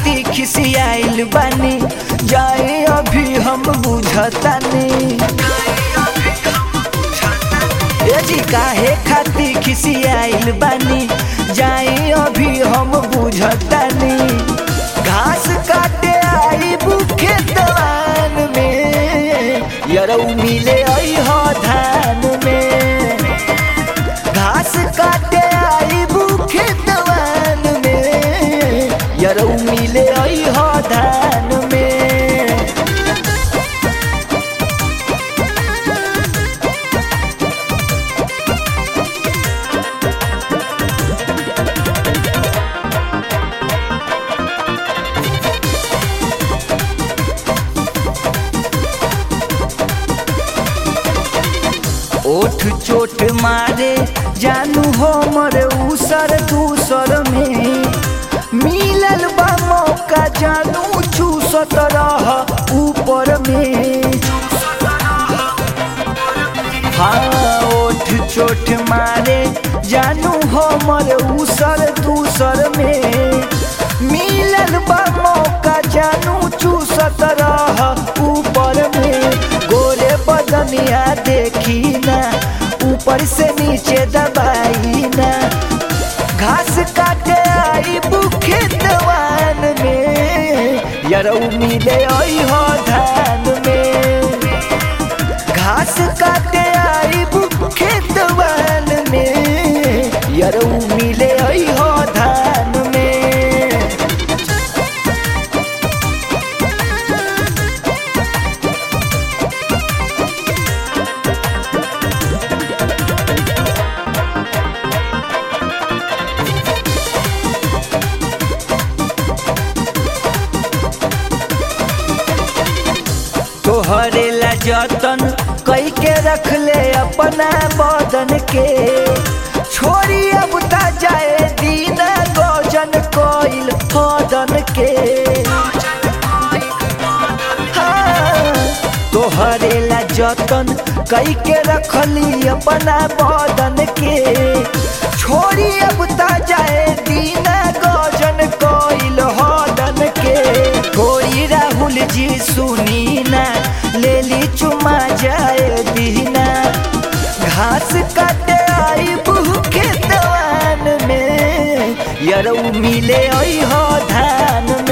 खाती खिसियाइल बानी जाए अभी हम बुझतानी ए जी काहे खाती खिसियाइल बानी जाए अभी हम बुझतानी घास काटे आई बुखे दवान में यरौ मिले आई हो धान में घास काटे आई बुखे दवान में यरौ मिले आई हो धान में ओठ चोट मारे जानू हो मरे उसर दूसर में मिलल बा मौका जानू चूसत रह ऊपर में हाँ ओठ चोट मारे जानू हो मरे उसर दूसर में मिलल बा मौका जानू चूसत रह ऊपर में गोरे बदनिया देखी ना ऊपर से नीचे दबाई ना घास काटे आई बुखे दवान में यरौ मिले आई हो धान में घास काटे आई बुखे दवान में यरौ मिले आई हो धान में तोहरे ला जतन कई के रख ले अपना बदन के छोरी अब ता जाए दीना गजन कोइल हदन के हाँ, तोहरे ला जतन कई के रखली अपना बदन के छोरी अब ता जाए दीना गजन कोइल हदन के कोई राहुल जी सुनी ना ले ली चुमा जाए दीना घास काटे आई भूखे दवान में यरौ मिले आई हो धान